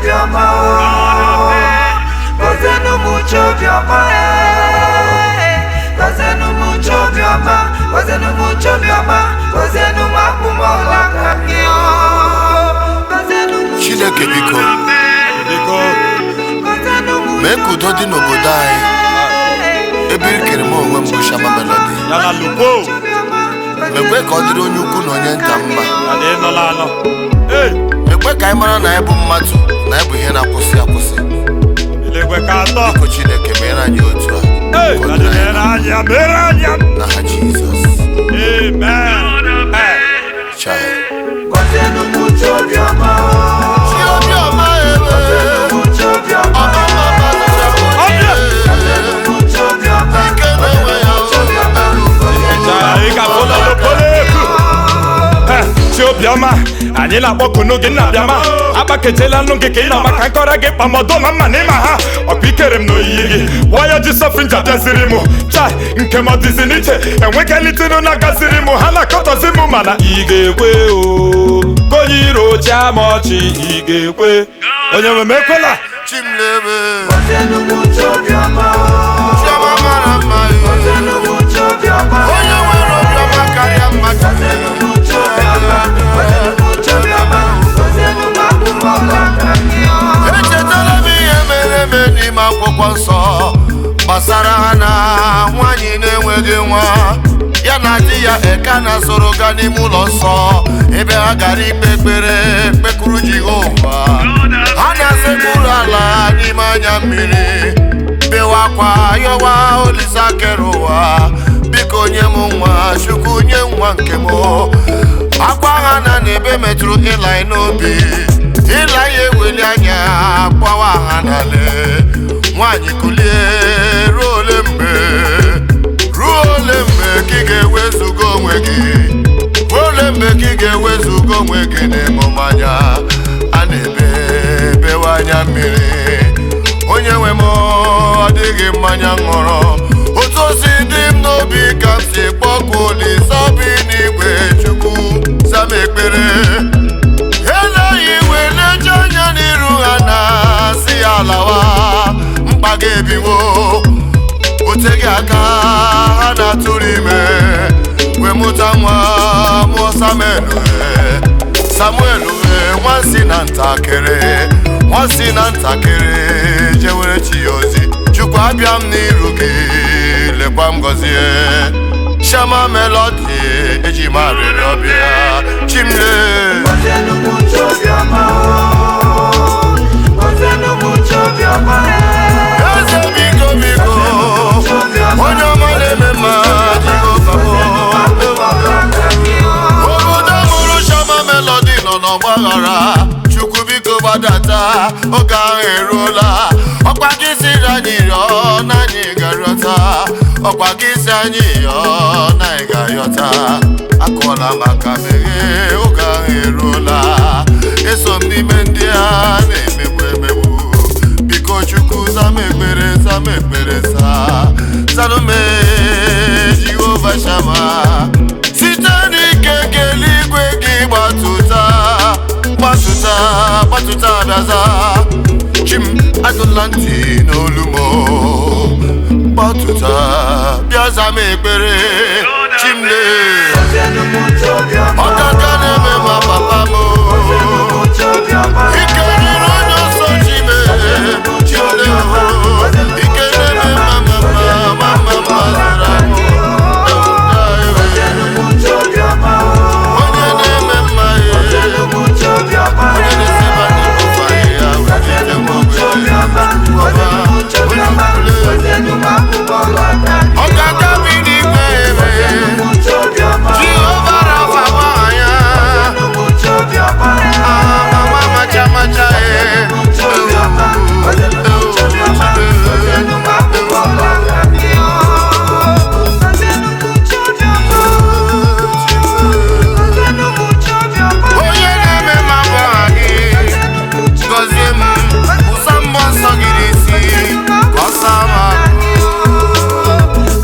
obiọma gọzienụ m uche obiọma gọzienụ m uche obiọma gọzienụ m uche obiọma gọzienụ m akpụmọla aka gị gọzienụ m Chineke biko biko gọzienụ m mee ka udo dị n'obodo anyị ebe ị kere m onwe m bụ Shama Melody ya na lugbo mekwe ka ọ dịrị onye ukwu na onye nta mma ya na ịnọla anọ ee mekwe ka anyị mara na anyị bụ mmadụ na anyị bụ ihe na-akwụsị akwụsị elegwe ka atọ biko Chineke meere anyị otu a ee Ka ọ ya dịrị dị anyị mere anya mere anya na ha Jizọs amen ee Chai. gọzienụ m uche obiọma Chi obiọma ebe uche obiọma ọmụma mmadụ ọbịa uche obiọma ike na-enwe ya Chara ị ga-afụ na n'okporo efu Eh, chi obiọma anyị na-akpọ kunu gị nna bịama akpaketela nụ gị ka ị nọ maka nkọrọ gị kpamọdụ ma mma n'ịma ha ọkwa ikere m n'oyiyi gị waya ji sọfinja bịaziri m chai nke m ọdịzi n'iche enwekelitenu na gaziri m ha na-akọtọzi m mana ị ga-ekwe o konye iro chia ma ọchị ị ga-ekwe onye nwe m ekwela Chimlebe gọzienụ m uche obiọma Chiọma mara mma gọzienụ m uche obiọma onye nwere obiọma karịa mmadụ gọzienụ m uche obiọma gọzienụ m uche obiọma gọzienụ m akpụmọla aka gị echetala m ihe mere eme n'ime akwụkwọ nsọ gbasara ha na nwaanyị na-enweghị nwa ya na di ya eka na soro gaa n'ime ụlọ nsọ ebe ha gara ikpe ekpere kpekuru jehova ha na-asekpuru ala n'ime anya mmiri bewa akwa yọwa olisa kere ụwa biko nye m nwa chukwu nye nwa nke m akwa ha na n'ebe metụrụ ịlaị n'obi ịlaị eweli anya gbawa ha n'ala nwaanyị kulie ruo ole mgbe ruo ole mgbe ka ị ga-ewezuga onwe gị ruo ole mgbe ka ị ga-ewezuga onwe gị n'emume anya a na-ebe bewe anya mmiri onye nwe m ọ dịghị mmanya ṅụrụ otu o si dị m n'obi ka m si kpọkụ olise bi n'igwe chukwu zama ekpere eleghị iwe na-eje anya n'iru ha na-asị ya lawa mkpa gị ebiwo oteghị aka ha na-atụrụ ime wee mụta nwa mụọ samuel wee samuel wee nwansi na ntakịrị nwansi na ntakịrị jewere chi ya ozi chukwu abịa m n'iru gị lekwa m gọzie Shama Melody eji m arịrịọ bịa chimle gọzienụ m uche obiọma gọzienụ m uche obiọma eze biko biko onye ọma na-eme mma jehova obodo mụrụ Shama Melody nọ n'ọgbaghara chukwu biko gbadata oge ahụ eruola ọkwa gị siri anyị rịọ na anyị ga-arịọta ọkwa gị si anyị yọọ na anyị ga-ayọta akụọla maka meghee oge ahụ eruola eso m n'ime ndị a na-emegbu emegbu biko chukwu zama ekpere zama ekpere sa zanume jehova shama site n'ike nke eluigwe gị gbatụta gbatụta gbatụta bịaza chim adụla ntị n'olu m gbatụta bịa zama ekpere chimle gọzienụ m uche obiọma ọkaka na-eme ma papa m gọzienụ m uche obiọma ike riri onye ọsọ chime chimle ike